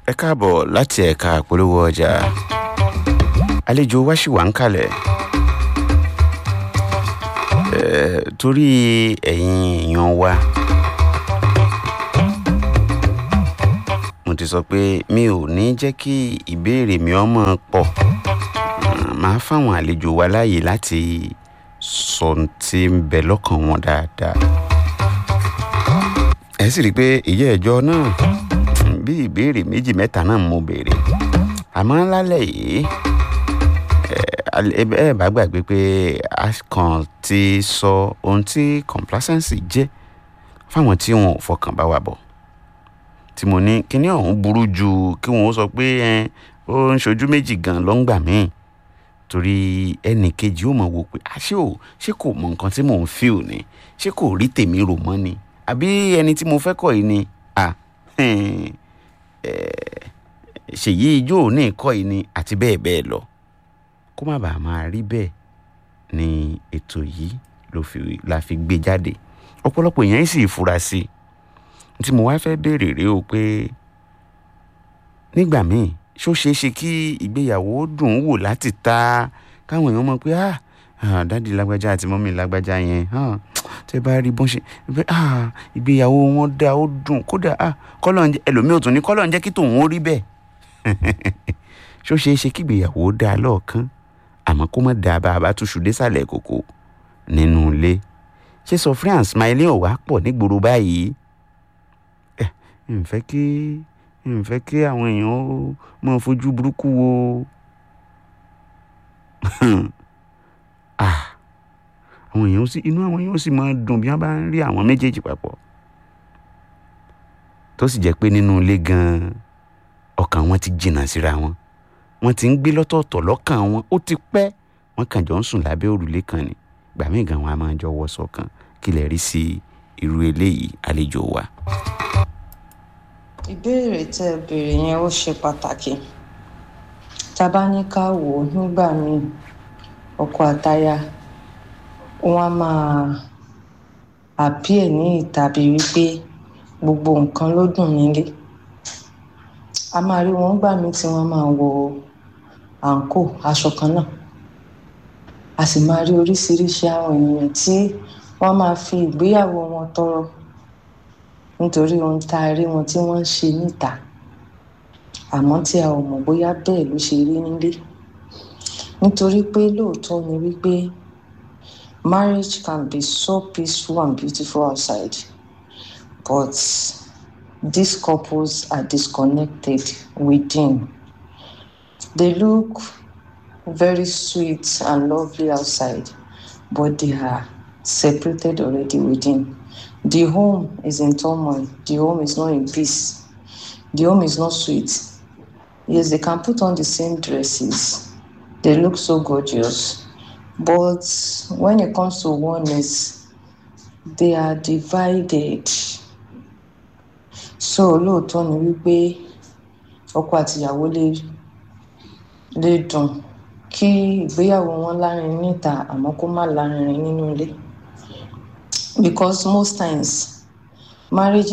ẹ káàbọ̀ láti ẹ̀ka àpolówó ọjà àlejò wa ṣì wà ń kalẹ̀ Eh, torí ẹ̀yin èèyàn wa mo ti sọ pé mi ò ní jẹ́ kí ìbéèrè mi ọmọ pọ̀ Mm, màá fáwọn àlejò wa láàyè láti sọ ohun tí ń bẹ lọ́kàn wọn dáadáa ẹ sì rí i pé ìyá ẹjọ́ náà bí ìbéèrè méjì mẹ́ta náà mo béèrè àmọ́ lálẹ́ yìí ẹ ẹ bá gbàgbé pé a kàn ti sọ ohun tí complacency jẹ́ fáwọn tí wọn ò fọkàn bá wa bọ̀ tí mo ní kíní ọ̀hún burú ju kí wọn ó sọ pé ẹ ó ń ṣojú méjì gan ló ń gbà míì torí ẹnì kejì ó mọ̀ wò pé àṣé ò ṣé kò mọ nǹkan tí mò ń feel ni ṣé kò rí tèmi rò mọ́ ni àbí ẹni tí mo fẹ́ kọ̀ yìí ni à ṣèyí ijó ní ìkọ́ yìí ni àti bẹ́ẹ̀ bẹ́ẹ̀ lọ kó má bàa máa rí bẹ́ẹ̀ ni ètò yìí ló fi la fi gbé jáde ọ̀pọ̀lọpọ̀ èèyàn sì fura sí i tí mo wá fẹ́ béèrè rèé o pé nígbà míì ṣó ṣeé ṣe kí ìgbéyàwó dùn ún wò láti ta káwọn èèyàn mọ̀ pé ah ah dádì lágbájá àti mọ́mì lágbájá yẹn ah tẹ́ bá rí bọ́n ṣe pé ah ìgbéyàwó wọn dá ó dùn kódà ah kọ́lọ̀ ń jẹ́ ẹlòmíì ò tún ní kọ́lọ̀ ń jẹ́ kí tòun ó rí bẹ́ẹ̀ ṣó ṣeé ṣe kí ìgbéyàwó dá lọ́ọ̀kan àmọ́ kó má da bá a bá túṣu désàlẹ̀ kòkò nínú ilé ṣé sọ france smiling ò wá pọ̀ nígboro báyìí ẹ ǹ fẹ́ kí ǹ fẹ́ kí àwọn èèyàn ó máa fojú burúkú wo ah àwọn èèyàn sì inú àwọn èèyàn sì máa dùn bí wọ́n bá ń rí àwọn méjèèjì papọ̀ tó sì jẹ́ pé nínú ilé gan-an ọkàn wọn ti jìnnà síra wọn wọ́n ti ń gbé lọ́tọ̀ọ̀tọ̀ lọ́kàn wọn ó ti pẹ́ wọ́n kàn jọ ń sùn lábẹ́ òrùlé kan ni gbà mí gan wọn a máa jọ wọṣọ kan kí lè rí sí irú eléyìí àlejò wa. ìbéèrè tẹ́ ẹ béèrè yẹn ó ṣe pàtàkì tá a bá ní ká wò ó nígbà míì ọkọ àtaya wọn á máa àpíẹ ní ìtàbí wípé gbogbo nǹkan ló dùn nílé a máa rí wọn gbà mí tí wọn máa wọ àǹkó aṣọ kan náà a sì máa rí oríṣiríṣi àwọn ènìyàn tí wọn máa fi ìgbéyàwó wọn tọrọ nítorí ohun tá a rí wọn tí wọn ń ṣe níta àmọ́ tí a ò mọ̀ bóyá bẹ́ẹ̀ ló ṣe rí nílé nítorí pé lóòótọ́ ni wípé marriage can be so peaceful and beautiful outside but these couples are disconnected within. They look very sweet and lovely outside, but they are separated already within. The home is in turmoil. The home is not in peace. The home is not sweet. Yes, they can put on the same dresses. They look so gorgeous. But when it comes to oneness, they are divided so lóòótọ́ ni wípé ọkọ àtìyàwó lè lè dùn kí ìgbéyàwó wọn lárinrin níta àmọ́ kó má lárinrin nínú ilé because most times marriage